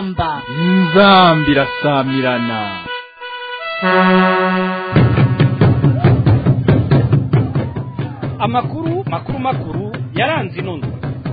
inzamba inzamba irasamirana amakuru makuru makuru yaranze inono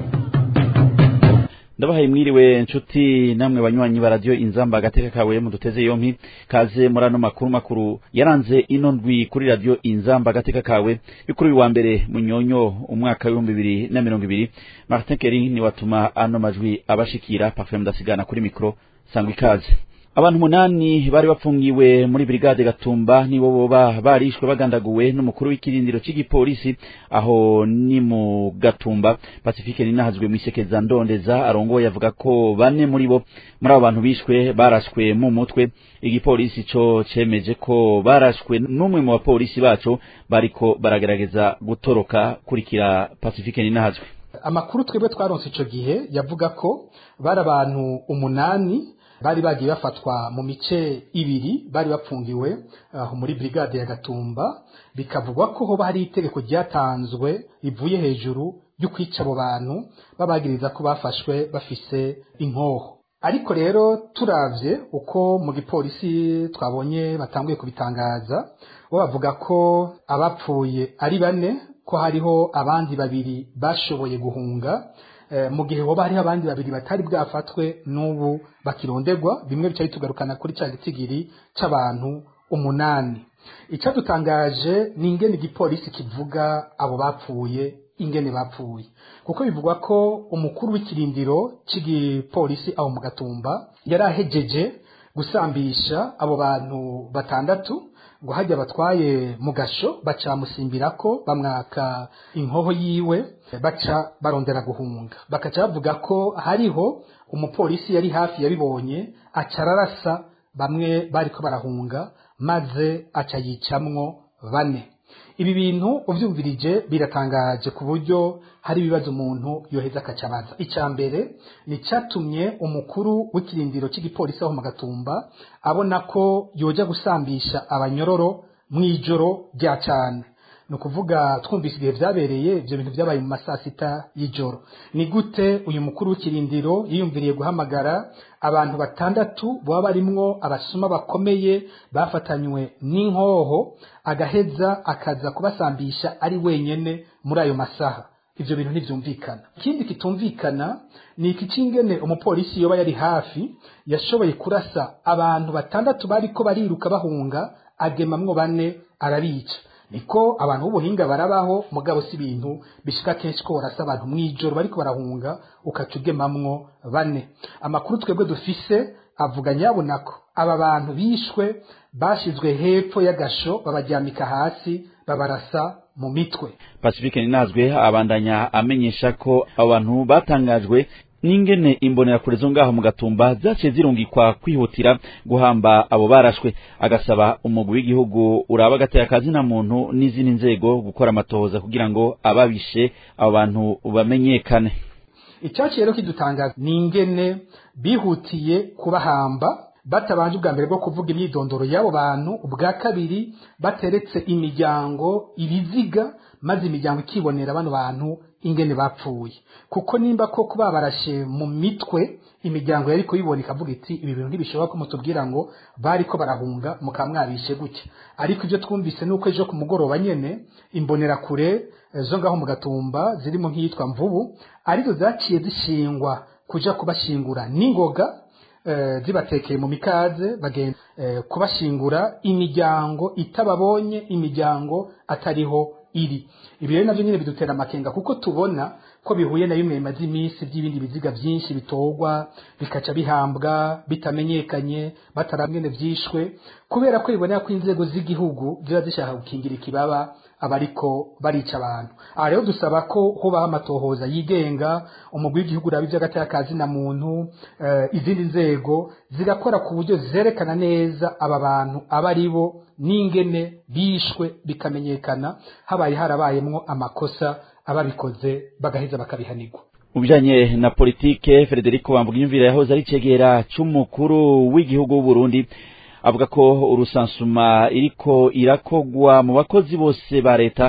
ndabahaye mwiriwe nshuti namwe banywanyi ba radiyo inzamba agateka kawe muduteze yompi kaze muri ano makuru makuru yaranze ino ndwi kuri radiyo inzamba agateka kawe kuri uyu wa mbere munyonyo umwaka w'ibihumbi bibiri na mirongo ibiri martin keri ni watuma ano majwi abashikira parfum mudasigana kuri mikoro sangwa ikaze abantu umunani bari bapfungiwe muri brigade gatumba nibo boba barishwe bagandaguwe n'umukuru w'ikirindiro cy'igipolisi aho ni mu gatumba pacifique ninahazwe mu isekeza ndondeza arongoye avuga ko bane muri bo muri abo bantu bishwe barashwe mu mutwe igipolisi co cemeje ko barashwe n'umwe mu bapolisi baco bariko baragerageza gutoroka kurikira pacifique ninahazwe amakuru twebwe twaronse ico gihe yavuga ko bari abantu umunani bari bagiye bafatwa mu mice ibiri bari bapfungiwe aho muri brigade ya Gatumba bikavugwa ko hoba hari itegeko ryatanzwe rivuye hejuru ryo kwica abo bantu babagiriza ko bafashwe bafise inkoho ariko rero turavye uko mu gipolisi twabonye batanguye kubitangaza bo bavuga ko abapfuye ari bane ko hariho abandi babiri bashoboye guhunga mu gihe hoba hariho abandi babiri batari bwafatwe n'ubu bakironderwa bimwe bica bitugarukana kuri cya gitigiri cy'abantu umunani icyadutangaje ni ingene igipolisi kivuga abo bapfuye ingene bapfuye kuko bivugwa ko umukuru w'ikirindiro cy'igipolisi aho mu gatumba yari ahejeje gusambisha abo bantu batandatu ngo hajya batwaye mu gasho baca musimbira ko bamwaka inkoho yiwe baca barondera guhunga bakaca bavuga ko hariho umupolisi yari hafi yabibonye aca ararasa bamwe bariko barahunga maze aca yicamwo bane ibi bintu uvyumvirije biratangaje ku buryo hari ibibazo umuntu yoheza akacabaza icya mbere ni cyatumye umukuru w'ikirindiro cy'igipolisi aho mu gatumba abona ko yoja gusambisha abanyororo mu ijoro rya cyane ni ukuvuga twumvise ibihe byabereye ibyo bintu byabaye mu masaa sita y'ijoro ni gute uyu mukuru w'ikirindiro yiyumviriye guhamagara abantu batandatu baba barimwo abasuma bakomeye bafatanywe n'inkoho agaheza akaza kubasambisha ari wenyene muri ayo masaha ivyo bintu ntivyumvikana ikindi kitumvikana ni iki cingene umupolisi yoba yari hafi yashoboye kurasa abantu batandatu bariko bariruka bahunga agemamwo bane arabica niko abantu b'ubuhinga barabaho mugabo si ibintu bishika kenshi ko barasa abantu mw'ijoro bariko barahunga ukaca ugemamwo bane amakuru twebwe dufise avuga nyabona ko aba bantu bishwe bashizwe hepfo y'agasho babaryamika hasi babarasa mu mitwe pacifique ninazwe abandanya amenyesha ko abo bantu batangajwe n'ingene imbonerakure zo ngaho mu gatumba zaciye zirungikwa kwihutira guhamba abo barashwe agasaba umugwi w'igihugu uraba agateye akazi na muntu n'izindi nzego gukora amatohoza kugira ngo ababishe abo bantu bamenyekane icyaciye rero kidutangaza ni ingene bihutiye kubahamba batabanje ubwa mbere bwo kuvuga imyidondoro y'abo bantu ubwa kabiri bateretse imiryango ibiziga maze imiryango ikibonera bano bantu ingene bapfuye kuko nimba koko babarashe mu mitwe imiryango yari kuyibona ikavuga iti ibi bintu ntibishoboka ko mutubwira ngo bariko barahunga mukaba mwabishe gutya ariko ibyo twumvise ni uko ejo ku mugoroba nyene imbonerakure zo ngaho mu gatumba zirimo nk'iyitwa mvubu arizo zaciye zishingwa kuja kubashingura n'ingoga zibatekeye mu mikaze bagenda kubashingura imiryango itababonye imiryango atariho iri ibi rero navyo nyine bidutera amakenga kuko tubona ko bihuye na bimwe bimaze iminsi by'ibindi biziga byinshi bitorwa bikaca bihambwa bitamenyekanye bataramwene vyishwe kubera ko bibonera ko inzego z'igihugu ziba zishaka gukingira ikibaba abariko barica abantu aha rero dusaba ko hubaho amatohoza yigenga umugwi w'igihugu uraba ivy'agatakazi na muntu uh, izindi nzego zigakora ku buryo zerekana neza aba bantu aba ari bo n'ingene bishwe bikamenyekana habaye harabayemwo amakosa ababikoze bagaheza bakabihanirwa mu bijanye na politike Federico Bambugiyumvira yahoze ari cegera c'umukuru w'igihugu w'u Burundi avuga ko urusansuma iriko irakogwa mu bakozi bose ba leta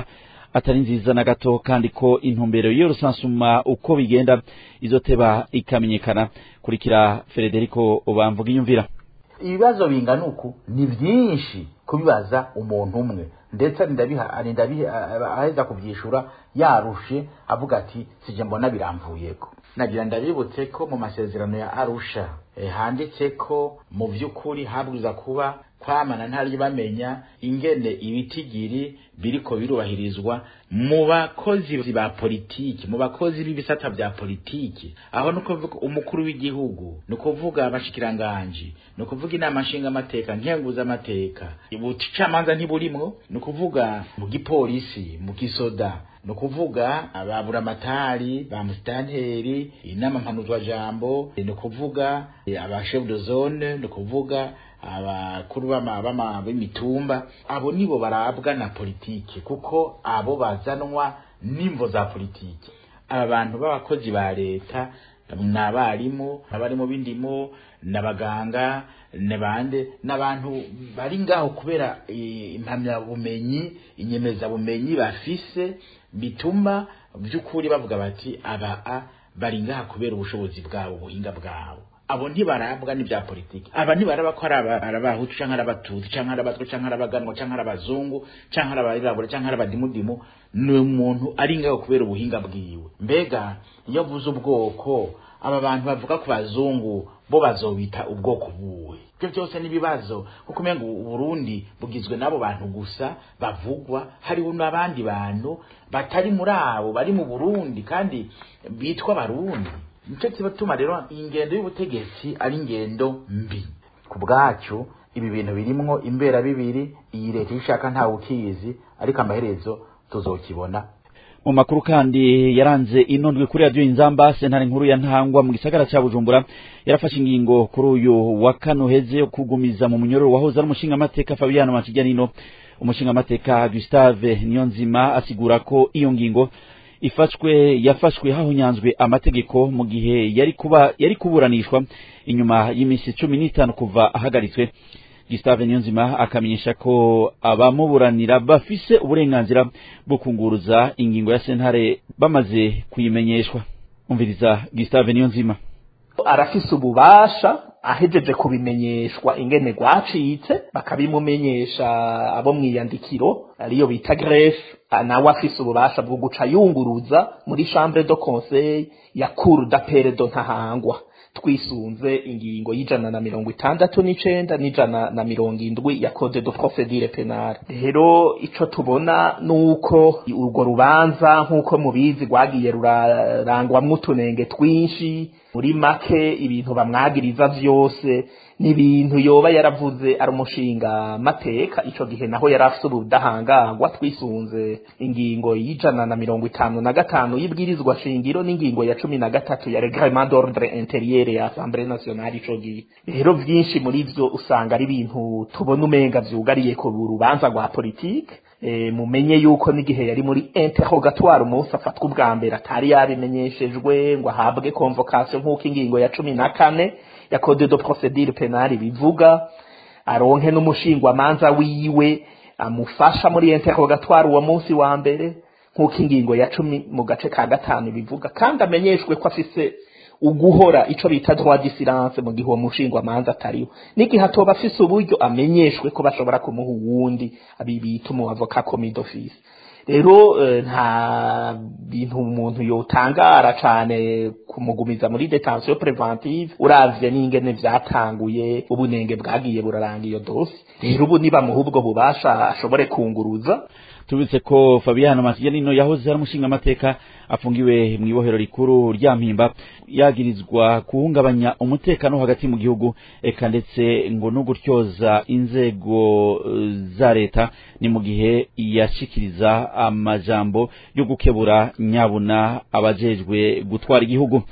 atari nziza na gato kandi ko intumbero y'iyo rusansuma uko bigenda izoteba ikamenyekana kurikira Federico bamvuga inyumvira ibibazo bingana uku ni byinshi kubibaza umuntu umwe ndetse aheza kubyishura yarushe avuga ati sije mbona biramvuyeko nagira ndabibutse ko mu masezerano ya arusha handitse ko mu by'ukuri habwiza kuba kwamana ntari bamenya ingene ibitigiri biriko birubahirizwa mu bakozi ba politiki mu bakozi b'ibisata bya politiki aho ni kuvuga umukuru w'igihugu ni ukuvuga abashikiranganji ni ukuvuga inama nshingamateka nkenguzamateka ubucamanza ntiburimwo ni ukuvuga mu gipolisi mu gisoda ni ukuvuga ababuramatari ba musitanteri inama mpanuzwajambo ni ukuvuga abashefu de zone ni ukuvuga abakuru b'imitumba abo nibo barabwa na politiki kuko abo bazanwa n'imvo za politiki aba bantu b'abakozi ba leta ni abarimu abarimu b'indimo n'abaganga n'abandi n'abantu bari ngaho kubera impamyabumenyi inyemezabumenyi bafise bituma by'ukuri bavuga bati aba bari ngaha kubera ubushobozi bwabo ubuhinga bwabo abo ntibarabwa n'ibya politiki aba ntibaraba ko ari abahutu cyangwa ari abatutsi cyangwa ari abatwa cyangwa ari abaganwa cyangwa ari abazungu cyangwa ari abirabura cyangwa ari abadimudimu ni umuntu ari ngaho kubera ubuhinga bwiwe mbega iyo avuze ubwoko aba bantu bavuga ku bazungu bo bazobita ubwoko buwe ibyo byose n'ibibazo kuko umenga uburundi bugizwe n'abo bantu gusa bavugwa hariho n'abandi bantu batari muri abo bari mu burundi kandi bitwa barundi nicyo kibatuma rero ingendo y'ubutegetsi ari ingendo mbi ku bwacu ibi bintu birimwo imbera bibiri iyi leta ishaka ntawe ukizi ariko amaherezo tuzokibona mu makuru kandi yaranze inondwe kuri radiyo inzamba sentare nkuru ya ntangwa mu gisagara cya bujumbura yarafashe ingingo kuri uyu wa kane uheze yo kugumiza mu munyororo wahoze ari umushingamateka fabiano makijanino umushingamateka gustave niyonzima asigura ko iyo ngingo ifashwe yafashwe hahunyanzwe amategeko mu gihe yari kuba yari kuburanishwa inyuma y'iminsi cumi n'itanu kuva ahagaritswe Gustave Niyonzima akamenyesha ko abamuburanira bafise uburenganzira bwo kunguruza ingingo ya sentare bamaze kuyimenyeshwa umviriza Gustave Niyonzima arafise ububasha ahejeje kubimenyeshwa ingene gwacitse bakabimumenyesha abo mwiyandikiro ariyo bita greffe nawe afise ububasha bwo guca yunguruza muri chambre de conseil ya cour d'appel de ntahangwa twisunze ingingo y'ijana na mirongo itandatu n'icenda n'ijana na mirongo indwi ya code de procedure penale rero ico tubona nuko urwo rubanza nk'uko mubizi rwagiye rurarangwamwo utunenge twinshi muri make ibintu bamwagiriza vyose n'ibintu yoba yaravuze ari umushinga mateka ico gihe naho yari afise ubudahangarwa twisunze ingingo y'ijana na mirongo itanu na gatanu y'ibwirizwa shingiro n'ingingo ya cumi na gatatu ya reglement d'ordre interieur ya assemblée nationale ico gihe rero vyinshi muri vyo usanga ari ibintu tubona umenga vyugariye ku rubanza rwa politike e, mumenye yuko n'igihe yari muri interrogatoire umunsi afatwa ubwa mbere atari yabimenyeshejwe ngo ahabwe convocation nk'uko ingingo ya cumi na kane ya code de procedure penale bivuga aronke n'umushingwamanza wiwe amufasha muri interrogatoire uwo munsi wa mbere nk'uko ingingo ya cumi mu gace ka gatanu bivuga kandi amenyeshwe ko afise uguhora ico bita droit de silence mu gihe uwo mushingwamanza atariho n'igihe atoba afise uburyo amenyeshwe ko bashobora kumuha uwundi abibita umu avocat commis d'office rero nta bintu umuntu yotangara cane kumugumiza muri detention preventive uravye n'ingene vyatanguye ubunenge bwagiye buraranga iyo dosi rero ubu nibamuha ubwo bubasha ashobore kunguruza tubitse ko Fabiano Masiyanino yahoze ari umushinga amateka afungiwe mu ibohero rikuru rya Mpimba yagirizwa kuhungabanya umutekano hagati mu gihugu eka ndetse ngo no gutyoza inzego za leta ni mu gihe yashikiriza amajambo yo gukebura nyabuna abajejwe gutwara igihugu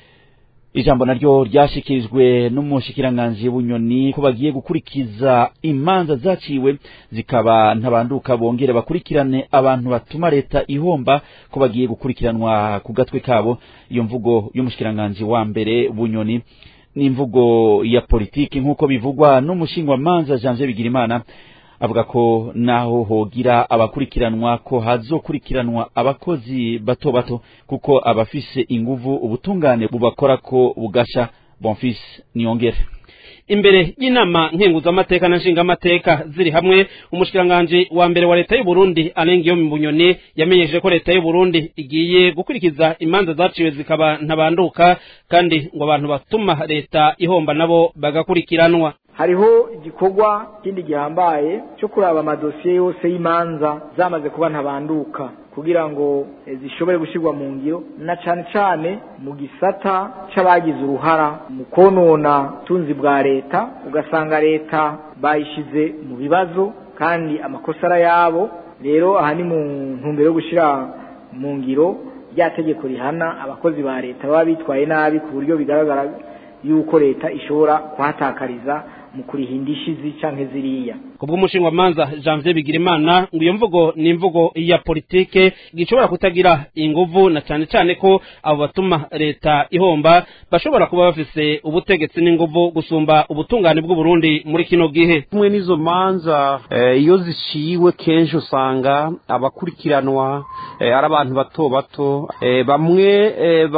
ijambo naryo ryashikirijwe n'umushikiranganji bunyoni ko bagiye gukurikiza imanza zaciwe zikaba ntabanduka bongere bakurikirane abantu batuma leta ihomba ko bagiye gukurikiranwa ku gatwe kabo iyo mvugo y'umushikiranganji wa mbere bunyoni n'imvugo ya politiki nk'uko bivugwa n'umushingwamanza Janvier Bigirimana avuga ko naho hogira abakurikiranwa ko hazokurikiranwa abakozi bato bato kuko abafise inguvu ubutungane bubakora ko bugasha bonfils niyongere imbere y'inama nkenguzamateka na nshingamateka ziri hamwe umushikiranganji wa mbere wa leta y'u Burundi arenga mu bunyoni yamenyesheje ko leta y'u Burundi igiye gukurikiza imanza zaciwe zikaba ntabanduka kandi ngo abantu batuma leta ihomba nabo bagakurikiranwa hariho igikorwa kindi gihambaye cyo kuraba amadosiye yose y'imanza zamaze kuba ntabanduka kugira ngo zishobore gushyirwa mu ngiro na cyane cyane mu gisata c'abagize uruhara mu konona tunzi bwa leta ugasanga leta bayishize mu bibazo kandi amakosa ari ayabo rero aha ni mu ntumbero yo gushyira mu ngiro rya tegeko rihana abakozi ba leta baba bitwaye nabi ku buryo bigaragara yuko leta ishobora kuhatakariza mu kurihinda ishizi canke ziriya kubwo umushinga manza Janvier Bigirimana ngo iyo mvugo ni imvugo ya politike gishobora kutagira inguvu na cyane cyane ko abo batuma leta ihomba bashobora kuba bafise ubutegetsi n'inguvu gusumba ubutungane bw'u Burundi muri kino gihe kumwe n'izo manza iyo ziciwe kenshi usanga abakurikiranwa ari abantu bato bato bamwe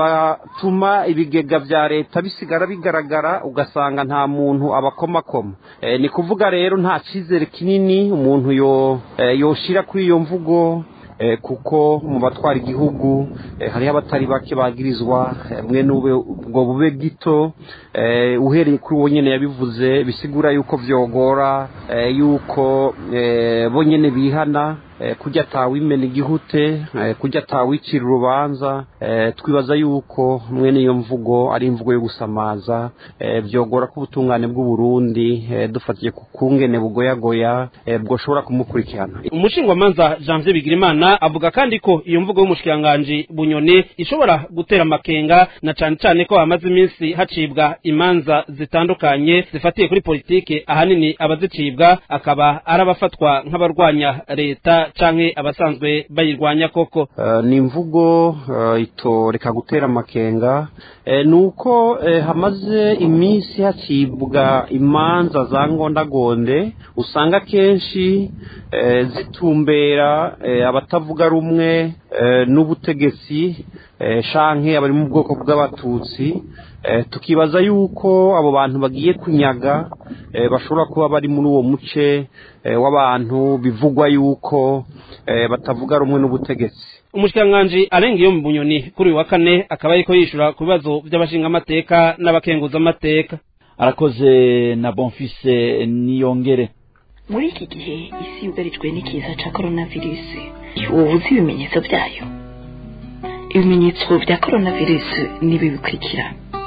batuma ibigega vya leta bisigara bigaragara ugasanga nta muntu abakomakoma ni kuvuga rero nta cyizere kinini umuntu yoshira kuri iyo mvugo kuko mu batwara igihugu hariho abatari bake bagirizwa mwe ubwo bube gito uhereye kuri uwo nyine yabivuze bisigura yuko byogora yuko bo nyine bihana kujya atawimena igihute kujya atawicira urubanza twibaza yuko mwene iyo mvugo ari imvugo yo gusamaza byogora ko ubutungane bw'uburundi dufatiye ku kungene bugoyagoya bwoshobora kumukurikirana umushingamanza Janvier Bigirimana avuga kandi ko iyo mvugo y'umushikiranganji bunyoni ishobora gutera amakenga na cyane cyane ko hamaze iminsi hacibwa imanza zitandukanye zifatiye kuri politike ahanini abazicibwa akaba ari abafatwa nk'abarwanya leta canke abasanzwe bayirwanya koko ni imvugo itoreka gutera amakenga ni uko hamaze iminsi hacibwa imanza za ngondagonde usanga kenshi zitumbera abatavuga rumwe n'ubutegetsi shanke abari mu bwoko bw'abatutsi tukibaza yuko abo bantu bagiye kunyaga bashobora kuba bari muri uwo muce w'abantu bivugwa yuko batavuga rumwe n'ubutegetsi umushikiranganji arenga iyo mu bunyoni kuri uyu wa kane akaba ariko yishura ku bibazo by'abashingamateka n'abakenguzamateka arakoze na bonfise niyongere muri iki gihe isi yugarijwe n'ikiza cya coronavirus ubu uzi ibimenyetso byayo ibimenyetso bya coronavirus nibi bikurikira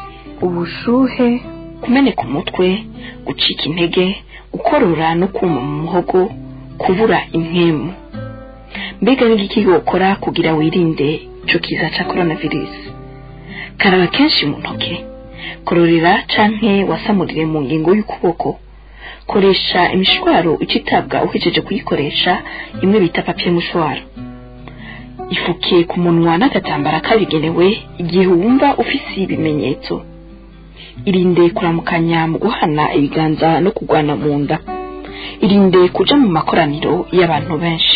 ubushuhe kumeneka umutwe gucika intege gukorora no kuma mu muhogo kubura impemu mbega n'igiki wokora kugira wirinde icyo kiza cya coronavirus karaba kenshi mu ntoki kororera canke wasamurire mu ngingo y'ukuboko koresha imishwaro icitabwa uhejeje kuyikoresha imwe bita papiye mushwaro ifuke ku munwa n'agatambara kabigenewe igihe wumva ufise ibimenyetso irinde kuramukanya mu guhana ibiganza no kugwana mu nda irinde kuja mu makoraniro y'abantu benshi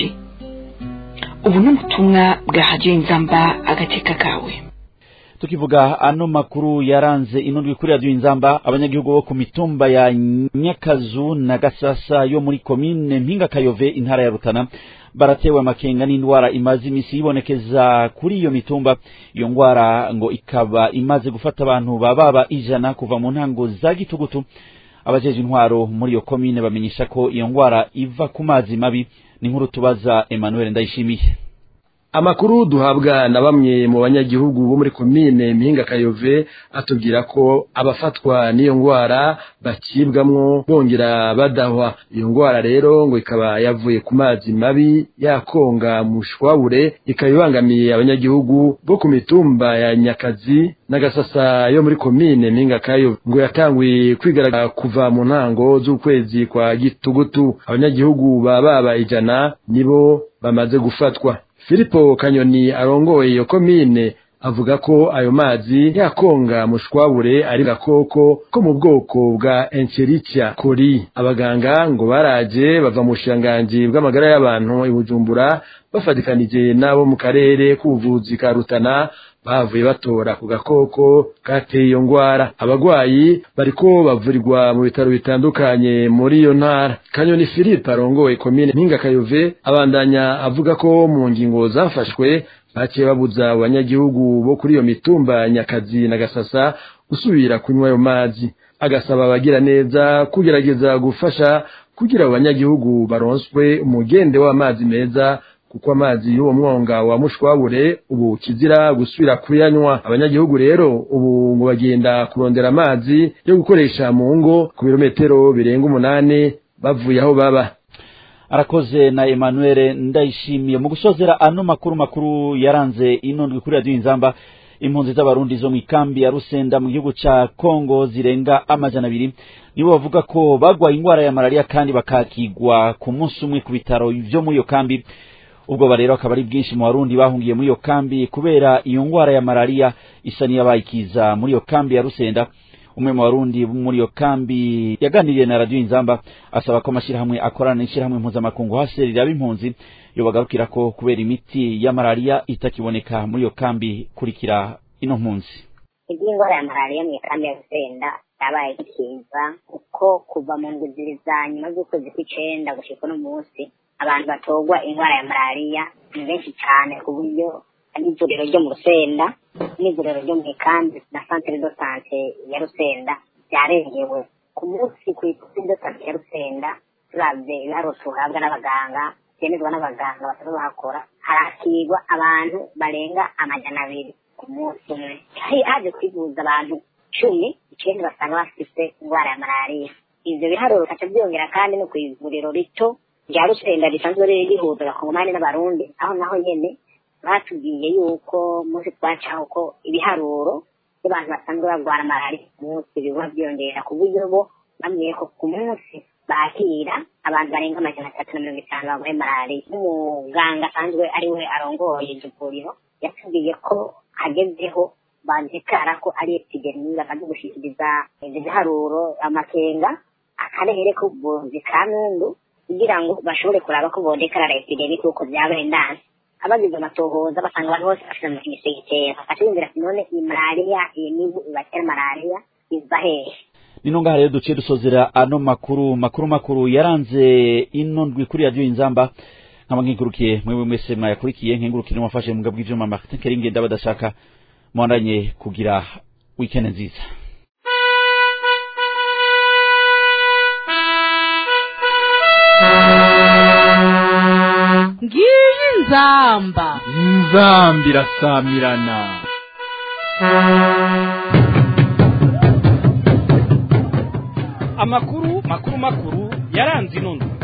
ubu ni ubutumwa bwa hadiyo inzamba agateka kawe tukivuga ano makuru yaranze inundwi kuri radiyo inzamba abanyagihugu bo ku mitumba ya nyakazu na gasasa yo muri komine mpinga kayove intara ya rutana baratewe amakenga n'indwara imaze imisi yibonekeza kuri iyo mitumba iyo ndwara ngo ikaba imaze gufata abantu bababa ijana kuva mu ntango za gitugutu abajeje intwaro muri iyo komine bamenyesha ko iyo ndwara iva ku mazi mabi ni nkuru tubaza Emmanuel Ndayishimiye amakuru duhabwa na bamwe mu banyagihugu bo muri komine mpinga kayove atubwira ko abafatwa n'iyo ndwara bakibwamwo bongera badahwa iyo ndwara rero ngo ikaba yavuye ku mazi mabi yakonga mu shwabure ikaba ibangamiye abanyagihugu bo ku mitumba ya nyakazi n'agasasa yo muri komine mpinga kayove ngo yatanguye kwigaragara kuva mu ntango z'ukwezi kwa gitugutu abanyagihugu baba ijana nibo bamaze gufatwa Filipo Kanyoni arongoye iyo komine avuga ko ayo mazi yakonga mushwabure ari gakoko ko mu bwoko bwa Encherichia coli abaganga ngo baraje bava mu bushiranganji bw'amagara y'abantu i Bujumbura bafatikanije n'abo mu karere k'ubuvuzi ka Rutana bavuye batora ku gakoko kateye iyo ngwara abagwayi bariko bavurirwa mu bitaro bitandukanye muri iyo ntara kanyoni philippe arongoye komine mpinga kayove abandanya avuga ko mu ngingo zafashwe baciye babuza abanyagihugu bo kuri iyo mitumba nyakazi na gasasa gusubira kunywa ayo mazi agasaba abagira neza kugerageza gufasha kugira abo banyagihugu baronswe umugende w'amazi meza kuko amazi y'uwo mwonga wa mushwabure ubu kizira gusubira kuyanywa abanyagihugu rero ubu ngo bagenda kurondera amazi yo gukoresha mu ngo ku birometero birenga umunani bavuye aho baba arakoze na Emmanuel ndayishimiye mu gusozera ano makuru makuru yaranze inondwi kuri radio inzamba impunzi z'abarundi zo mu ikambi ya Rusenda mu gihugu ca Kongo zirenga amajana abiri nibo bavuga ko bagwaye ingwara ya malaria kandi bakakigwa ku munsi umwe ku bitaro vyo muri iyo kambi ubwo rero akaba ari bwinshi mu barundi bahungiye muri iyo kambi kubera iyo ngwara ya malaria isa n'iyabayikiza muri iyo kambi ya Rusenda umwe mu barundi muri iyo kambi yaganiriye na radio inzamba asaba ko amashirahamwe akorana n'ishirahamwe mpuzamakungu hase riraba impunzi yobagarukira ko kubera imiti ya malaria itakiboneka muri iyo kambi kurikira ino mpunzi iby'indwara ya malariya mu ikambi ya rusenda yabaye ikiza kuko kuva mu ndwi zibiri za nyuma z'ukwezi kw'icenda gushika uno munsi abantu batogwa indwara ya malariya ni benshi cyane ku buryo n'ivuriro ryo mu rusenda n'ivuriro ryo mu ikambi na santere do sante ya rusenda byarengewe ku munsi ku ikusi do sante ya rusenda turavye ibiharuro tuhabwa n'abaganga byemezwa n'abaganga batari bahakora harakirwa abantu barenga amajana abiri ku munsi umwe haje kwivuza abantu cumi icenda basanga bafise indwara ya malariya ivyo biharuro bikaca byongera kandi no kw'ivuriro rito rya rusenda risanzwe riri rihuza abakongomani n'abarundi aho naho nyene batubwiye yuko munsi twacaho ko ibiharuro by'abantu basanzwe barwara malariya ku munsi biguma byongera ku buryo bo bambwiye ko ku munsi bakira abantu barenga amajana atatu na mirongo itanu barwaye malariya n'umuganga asanzwe ari we arongoye iryo vuriro yatubwiye ko hagezeho bandikara ko ari epidemi bamaze gushikiriza ivyo biharuro amakenga akarere k'ubuvuzi ka nundu kugira ngo bashobore kuraba ko bondekarara epidemi kuko vyabaye ndanse abagize amatohoza basanga abantu bose bafite mu kigisegitera bakiyumvira ati none iyi malariya iyi mibu ibatera malariya iva hehe nino ngaha rero duciye dusozera ano makuru makuru makuru yaranze ino ndwi kuri radio inzamba nkaba nkingurukiye mwewe mwese mwayakurikiye nkingurukire n'umufashe mu bw'ivyuma vyuma Martin Keringe ndabadashaka mwandanye kugira weekend nziza ngiyi inzamba inzambi irasamirana amakuru makuru makuru yaranze ino ndwi